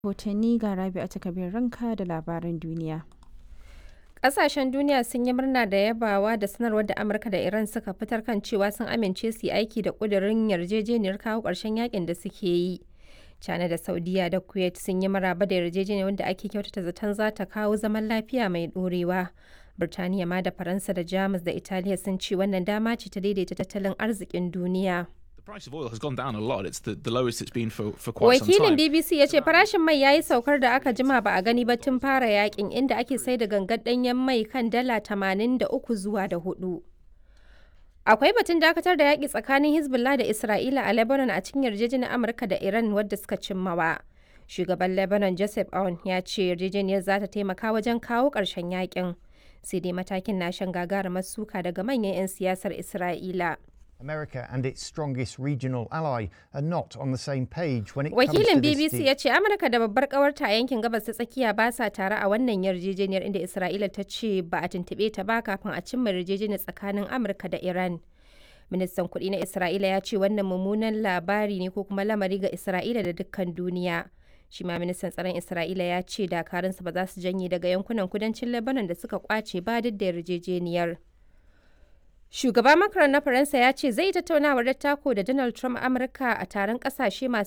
rahotanni ga Rabi'a ta kabir ranka da labaran duniya. Ƙasashen duniya sun yi murna da yabawa da sanarwar da Amurka da Iran suka fitar kan cewa sun amince su yi aiki da ƙudurin yarjejeniyar kawo ƙarshen yakin da suke yi. China da Saudiya da Kuwait sun yi maraba da yarjejeniyar wanda ake kyautata zaton za ta kawo zaman lafiya mai ɗorewa. Birtaniya ma da Faransa da Jamus da Italiya sun ce wannan dama ce ta daidaita tattalin arzikin duniya. The price of oil has gone down a lot. It's the, the lowest it's been for, for quite some Wakilin time. BBC ya ce farashin mai ya yi saukar da aka jima ba a gani ba tun fara yakin inda ake sai da gangar ɗanyen mai kan dala 83 zuwa da hudu. Akwai batun dakatar da yaƙi tsakanin Hezbollah da Isra'ila a Lebanon a cikin yarjejeniyar Amurka da Iran wadda suka cimmawa. Shugaban Lebanon Joseph Aoun ya ce yarjejeniyar za ta taimaka wajen kawo ƙarshen yakin. Sai dai matakin na shan gagarumar suka daga manyan 'yan siyasar Isra'ila. America and its strongest regional ally are not on the same page when it comes to Wakilin this BBC deal. ya ce Amurka da babbar kawarta a yankin gabas ta tsakiya ba sa tare a wannan yarjejeniyar inda Isra'ila ta ce ba a tuntuɓe ta ba kafin a cimma yarjejeniyar tsakanin Amurka da Iran. Ministan kuɗi na Isra'ila ya ce wannan mummunan labari ne ko kuma lamari ga Isra'ila da dukkan duniya. Shi ma ministan tsaron Isra'ila ya ce dakarunsa ba za su janye daga yankunan kudancin Lebanon da suka kwace ba duk da yarjejeniyar. Shugaba Macron na Faransa ya ce zai tattaunawar dattako da Donald Trump Amurka a taron kasashe masu